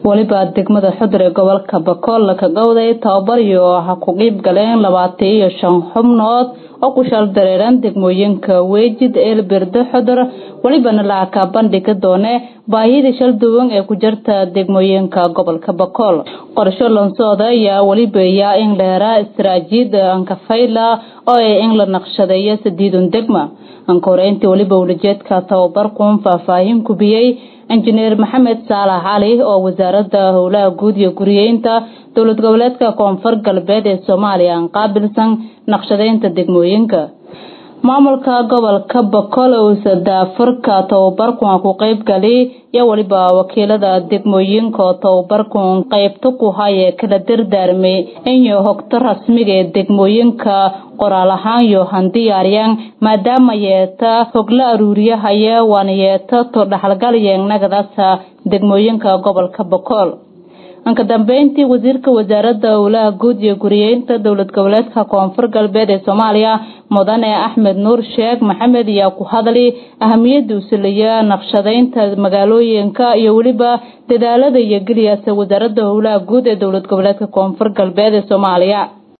weliba degmada xudur ee gobolka bakool ka gowday tababar iyo ha ku qiib galeen labaatan iyo shan xubnood oo ku shal dareeran degmooyinka weejid eelbirdo xudur welibana lacagka bandhiga doone baahida shal duwan ee ku jirta degmooyinka gobolka bakool qorsho lansooda ayaa weliba yaa in leera istaraatiijiyad ankafayla oo ay in la naqshadeeyo sadiidun degma ankoreyntii weliba welijeedka tababarkuun faahfaahin kubiyey injineer maxamed saalax cali oo wasaaradda howlaha guud iyo guriyeynta dowlad goboleedka koonfur galbeed ee soomaaliya aan qaabilsan naqshadeynta degmooyinka maamulka gobolka bakool uusa daafurka tababarkun ku qeyb gali iyo weliba wakiilada degmooyinka oo tababarkun qeybta ku haye kala dardaarmay inyo hogto rasmiga ee degmooyinka qoraal ahaan iyo handiyaaryaan maadaama yeeta hogla aruuriyahaya waana yeeta to dhaxalgal yeegnagadaasa degmooyinka gobolka bakool anka dambeyntii wasiirka wasaaradda howlaha guud iyo guriyeynta dowlad goboleedka koonfur galbeed ee soomaaliya mudane axmed nuur sheekh maxamed ayaa ku hadlay ahamiyada usilaya naqshadeynta magaalooyinka iyo weliba dadaalada iyo geliyaasa wasaaradda howlaha guud ee dowlad goboleedka koonfur galbeed ee soomaaliya